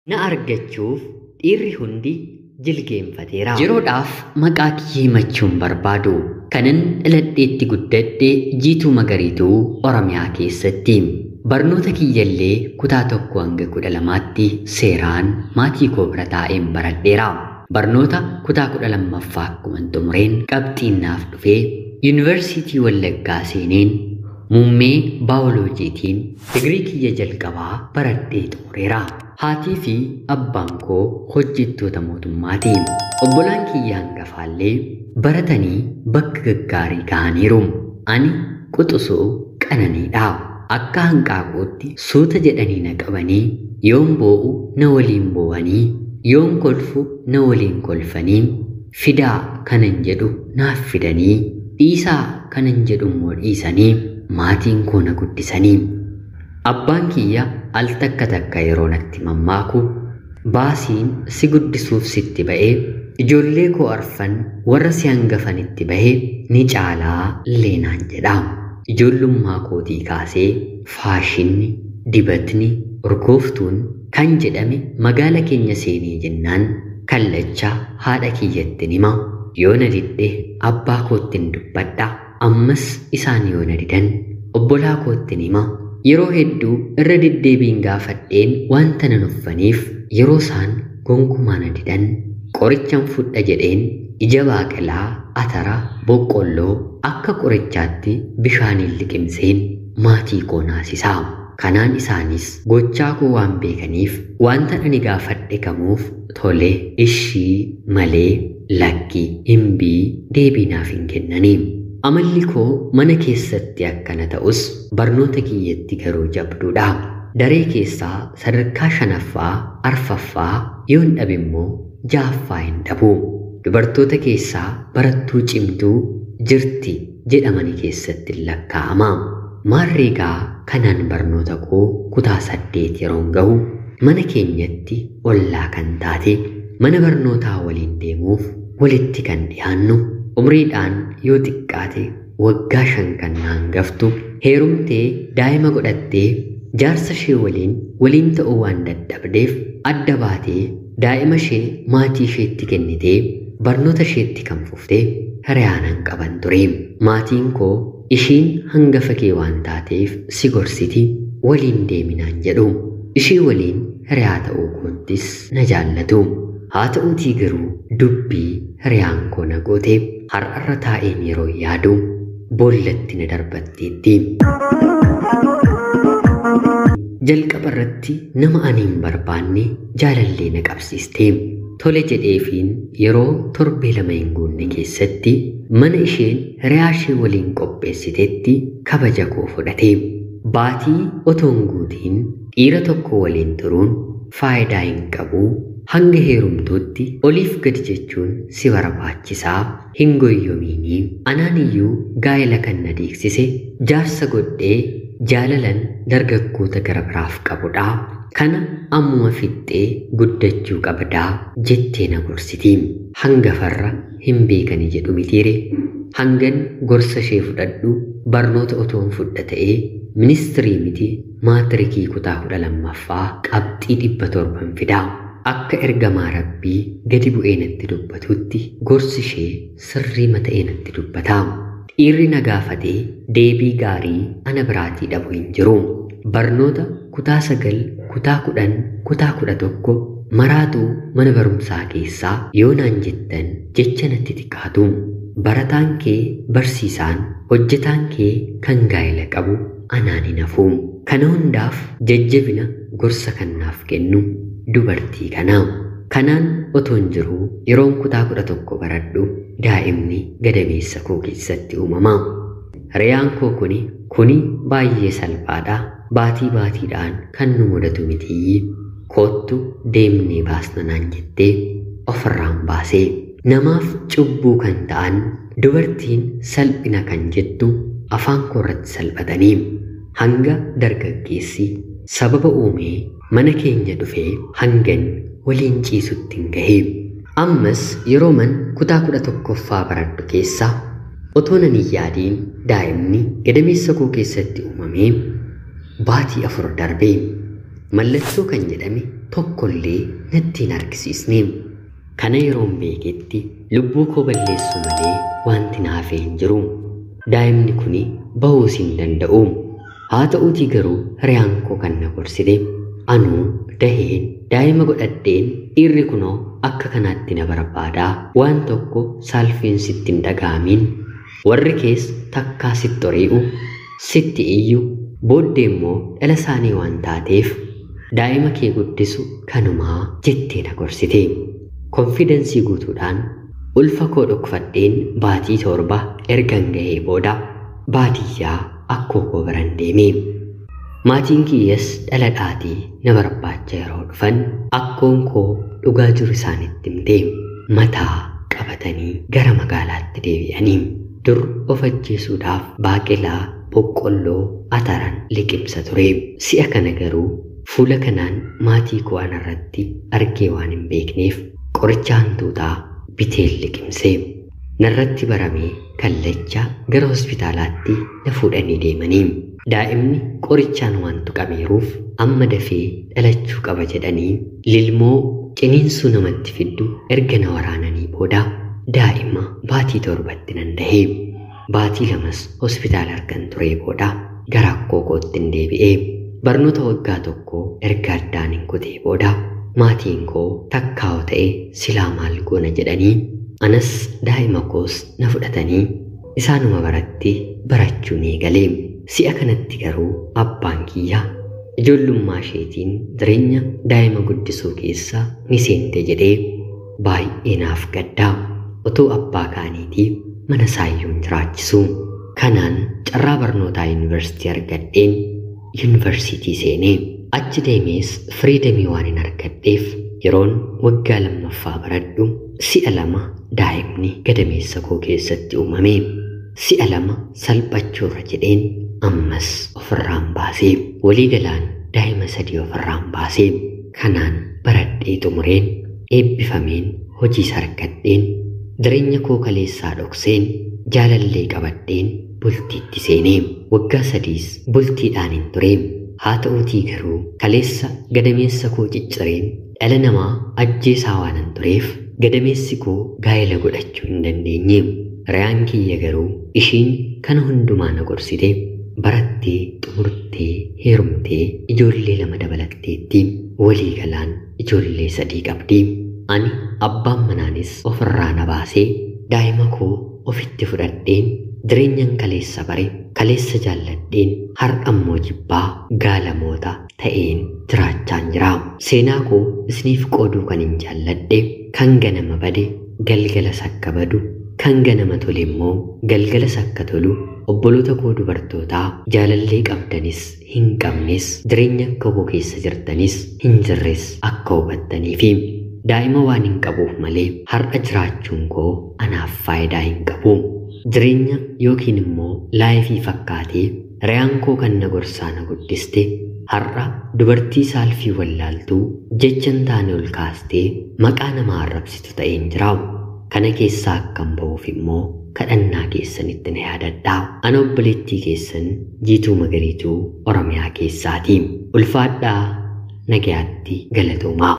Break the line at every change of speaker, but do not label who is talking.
Na argachuuf dhiirri hundi jilgeenfateera. Yeroodhaaf maqaa kiyya himachuun barbaadu. Kanan dhaladheetti guddadhe jiituu magariituu Oromiyaa keessatti. Barnoota kiyyallee kutaa tokko hanga kudha lamaatti seeraan maatii koo bira taa'een baradheera. Barnoota kutaa kudha lammaffaa akkuma xumureen qabxiin naaf dhufee yuunivarsiitii Wallaggaa seeneen muummee baayoloojiitiin digirii kiyya jalqabaa baradhee xumureera. Haatii fi abbaan koo hojjettoota mootummaati. Obbolaan kiyya hangafaallee baratanii bakka gaggaarii gahaniiru. Ani quxusuu qananiidha. Akka hanqaaquutti suuta jedhanii na qabanii yoon boo'u na waliin boo'anii yoon kolfu na waliin kolfanii fidaa kanan jedhu naaf fidanii dhiisaa kanan jedhu immoo dhiisanii maatiin koo na guddisanii. Abbaan kiyya al takka takka yeroo natti mammaaku baasiin si guddisuuf sitti ba'ee ijoollee koo arfan warra si hangafanitti bahee ni caalaa leenaan jedha. Ijoollummaa kootii kaasee faashinni, dibatni, urgooftuun kan jedhame magaala keenya seenee jennaan kallacha haadha kiyyatti hima. Yoo na didde abbaa koottin dubbadha. Ammas isaan yoo na didan obbolaa koottin hima. Yeroo hedduu irra deddeebiin gaafadheen wanta nan uffaniif yeroo isaan gonkumaa na didan qorichan fudha jedheen ija baaqelaa, atara, boqqolloo akka qorichaatti bishaaniin liqimseen maatii koo naasisaa. Kanaan isaanis gochaa koo waan beekaniif wanta ani gaafadhe kamuuf tole ishii malee lakki himbii deebii naaf hin kennanii. Amalli koo mana keessatti akkana ta'us barnoota kiyyatti garuu jabduudha. Daree keessaa sadarkaa shanaffaa, arfaffaa yoon dhabe immoo jaaffaa hin dhabu. Dubartoota keessaa barattuu cimtuu jirti jedhamani keessatti lakkaa'ama. Maarreegaa kanaan barnoota koo kutaa saddeet yeroon gahu mana keenyatti ollaa kan taate mana barnootaa waliin deemuuf walitti kan dhiyaannu umriidhaan yoo xiqqaate waggaa shan kan hangaftu heerumtee daa'ima godhattee jaarsa ishee waliin waliin ta'uu waan dadhabdeef adda baatee daa'ima ishee maatii isheetti kennitee barnoota isheetti kan fuftee hiriyaanan qaban ture. Maatiin koo ishiin hangafa kee waan taateef si gorsiti waliin deeminaan jedhu. Ishii waliin hiriyaa ta'uu koottis na jaallatu. Haa ta'uutii garuu dubbii hiriyaan koo na goote har'arra taa'een yeroo yaadu boollatti na darbatteetti. Jalqaba irratti nama ani hin barbaanne jaalallee na qabsiiste. Tole jedheefiin yeroo torbee lama hin guunne keessatti mana isheen hiriyaa ishee waliin qopheessitetti kabaja koo fudhate. Baatii otoon guutiin dhiira tokko waliin turuun faayidaa hin qabu. Hanga heerumtuutti oliif gadi jechuun si barbaachisaa hin goyyoomiinii. Anaan iyyuu gaa'ela kan na deeksise jaarsa godhee jaalalan dargaggoota gara biraaf qabudha. Kana ammuma fixxee guddachuu qabdaa jettee na gorsiti. Hangafarra hin beekani jedhu mitiire. Hangan gorsa ishee fudhadhu barnoota otoon fudha ta'ee ministirii miti maatirikii kutaa kudha lammaffaa qabxii dhibba torban fidaa. Akka ergamaa rabbii gadi bu'ee natti dubbatutti gorsi ishee sirrii mata'ee natti dubbata. Dhiirri na gaafatee deebii gaarii ana biraatii dhabu hin jiru. Barnoota kutaa sagal, kutaa kudhan, kutaa kudha tokko maraatuu mana barumsaa keessaa yoo naan jettan jecha natti xiqqaatu. Barataan kee barsiisaan hojjetaan kee kan gaa'ela qabu anaan hin hafu. Kana hundaaf jajjabina gorsa kannaaf kennu dubartii kanaa. Kanaan otoon jiruu yeroon kutaa kudha tokko baradhu daa'imni gadameessa koo keessatti uumama. Hiriyaan koo kuni kuni baay'ee salphaadha. Baatii baatiidhaan kan nu mudatu mitii. Koottu deemnee baasna naan jettee ofirraan baasee. Namaaf cubbuu kan ta'an dubartiin salphina kan jettu afaan koo irratti salphatanii hanga dargaggeessi sababa uumee mana keenya dhufee hangan waliin ciisutti hin gahee. Ammas yeroo man kutaa kudha tokkoffaa baradhu keessaa otoo nan hin yaadiin daa'imni gadameessa koo keessatti uumamee baatii afur darbee mallattoo kan jedhame tokkollee natti hin argisiisne. Kana yeroon beeketti lubbuu koo balleessu malee wanti naafee hin jiru. Daa'imni kun bahuus hin danda'u. Haa ta'uutii garuu hiriyaan koo kan na gorsite. Anuu daheen daa'ima godhadheen dhiirri kunoo akka kanaatti na barbaadaa waan tokko saalfiin sitti hin dhaga'amin. Warri kees takkaa sitti ori'u, sitti iyyu, booddee immoo dhala isaanii waan taateef daa'ima kee guddisu kanumaa jettee na gorsite. Konfidensii guutuudhaan ulfa koo dhokfadheen baatii torba ergan gahee booda baadiyyaa akkoo koo biran deeme. Maatiin kiyyas dhala dhaatii na barbaacha yeroo dhufan akkoon koo dhugaa jiru isaanitti himte mataa qabatanii gara magaalaatti deebi'anii dur of ajjeesuudhaaf baaqelaa boqqolloo ataran liqimsa ture si'a kana garuu fuula kanaan maatii koo anarratti argee waan hin beekneef qoricha hantuutaa biteen liqimse narratti baramee kallacha gara hospitaalaatti na fuudhanii deemanii daa'imni qorichaan waan tuqameeruuf amma dafee dhalachuu qaba jedhanii lilmoo ciniinsuu namatti fiddu erga na waraananii booda daa'ima baatii torbatti nan dahee baatii lamas hospitaala argan ture booda gara akkoo kootti hin deebi'ee barnoota waggaa tokko erga addaan hin kutee booda maatiin koo takkaa'oo ta'e silaa maal goona jedhanii anas daa'ima koos na fudhatanii isaanuma baratti barachuu ni eegalee si'a kanatti garuu abbaan kiyya ijoollummaa isheetiin jireenya daa'ima guddisuu keessa ni seente jedhee baay'ee naaf gaddaa otoo abbaa kaaniitiif mana isaayyuu hin jiraachisu kanaan carraa barnootaa yuunivarsiitii argadheen yuunivarsiitii seenee achi deemees firiidamii waan hin argadheef yeroon waggaa lammaffaa baradhu si'a lama daa'imni gadameessa koo keessatti uumame si'a lama salphachuurra jedheen ammas ofirraan baasee walii galaan daa'ima sadii ofirraan baasee kanaan baradhee xumureen eebbifameen hojiis argadheen jireenya koo kaleessaa dhokseen jaalallee qabadheen bultiitti seenee waggaa sadiis bultiidhaan hin ture haa ta'uutii garuu kaleessa gadameessa koo ciccireen dhala namaa ajjeesaa waanan tureef gadameessi koo gaa'ela godhachuu hin dandeenye riyaan kiyya garuu ishiin kana hundumaa na gorsite barattee xumurtee heerumtee ijoollee lama dabalatteetti walii galaan ijoollee sadii qabdi ani abbaan manaanis ofirraa na baasee daa'ima koo ofitti fudhadheen jireenyan kaleessa bare kaleessa jaalladheen har'ammoo jibbaa gaalamoota ta'een jiraachaan jira seenaa koo isiniif qooduu kan hin jaalladhe kan ganama bade galgala sakka badu kan ganama tole immoo galgala sakka tolu obboloota koo dubartootaa jaalallee qabdanis hin qabnes jireenya akka koo keessa jirtanis hin jirres akka hubattaniifi daa'ima waan hin qabuuf malee har'a jiraachuun koo anaaf faayidaa hin qabu jireenya yookiin immoo laayifii fakkaatee riyaan koo kan na gorsaa na guddiste har'a dubartii saalfii wallaaltuu jechan taane ol kaastee maqaa namaa arrabsitu ta'een jira kana keessaa akkan ba'uuf immoo kadhannaa keessanitti na yaadadhaa ana obboleettii keessan jiituu magariituu oromiyaa keessaati ulfaadhaa nagayaatti galatoomaa